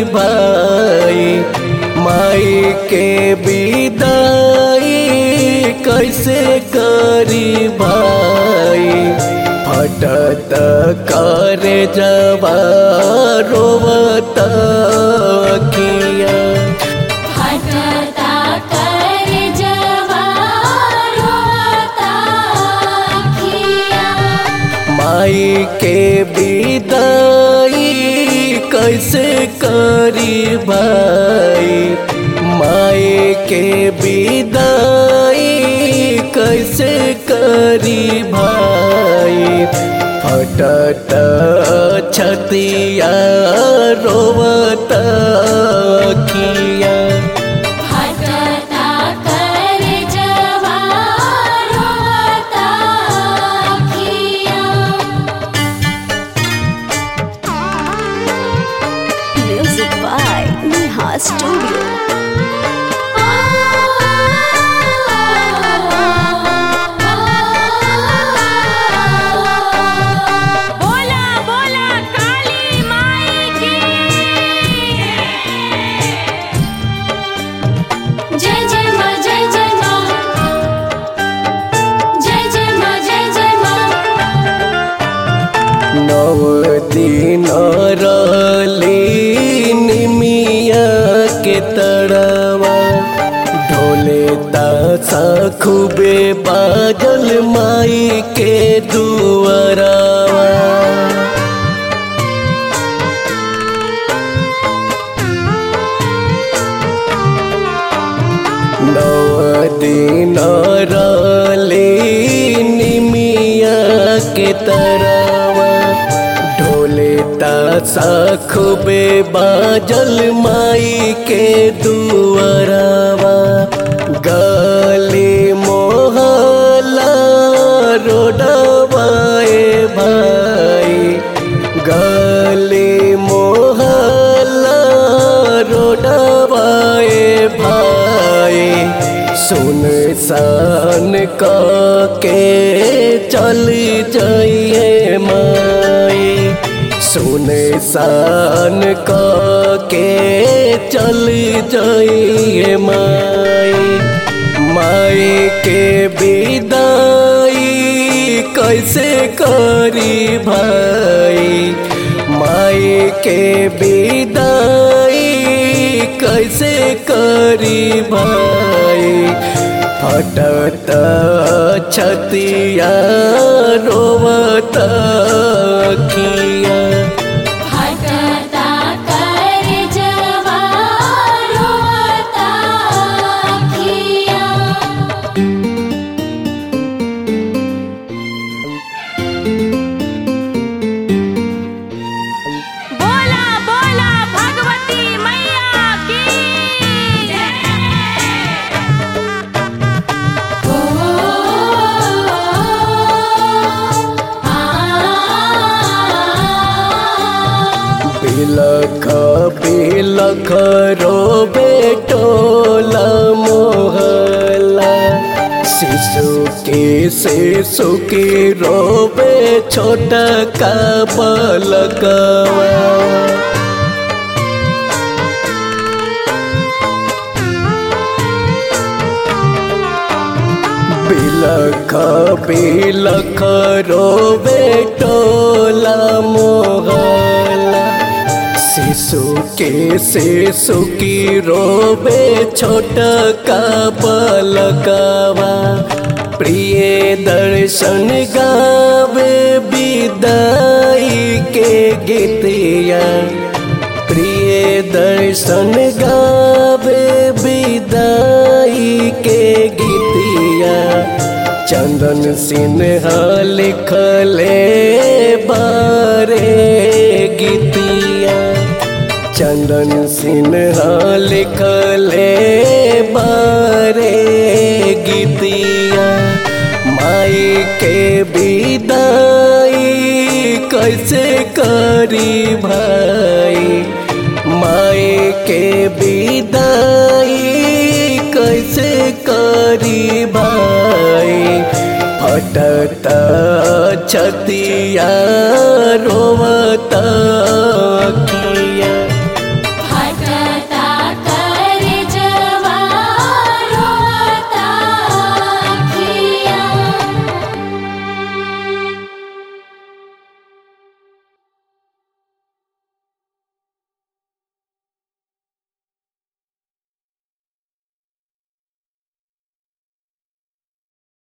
भाई माई के विदाई कैसे करी भाई फटत करे जवा रोवत किया हटता कर जवारोता किया माई के विदाई कैसे करी भाई माई के विदाई कैसे करी भाई फटत छतिया रोवत किया हटता कर जवारोता किया Music by Neha Studio. बोला बोला काली माई की जय जय माँ जय जय माँ जय जय माँ जय जय माँ नव दिन रली निमिया के तड़वा ढोले तासा खूबे बाजल माई के दुआरवा नव दिन रली निमिया के तरवा ढोले तासा खूबे बाजल माई के दुआरवा गली मोहल्ला रोडवाए भाई गली मोहल्ला रोडवाए भाई सुन सान के चल जाइए माई सुन सान के चल जाइए माई माई के विदाई कैसे करी भाई माई के विदाई कैसे करी भाई फटत छतिया रोवत किया हटता कर जवारोता किया बोला बोला भगवती मैया की ओ आ बिलख बिलख रो बेटोला मोहला शिशु के शिशु की रोबे छोटा का बलकवा बिलख बिलख रोबे टोला मोहला शिशु के शिशु की रोबे छोट का पलकवा प्रिय दर्शन गावे विदाई के गीतिया प्रिय दर्शन गावे विदाई के गीतिया चंदन सिन्हा लिखले बारे गीतिया चंदन सिन्हा लिखले बारे गीतिया माई के विदाई कैसे करी भाई माई के विदाई कैसे करी भाई फटत छतिया रोवा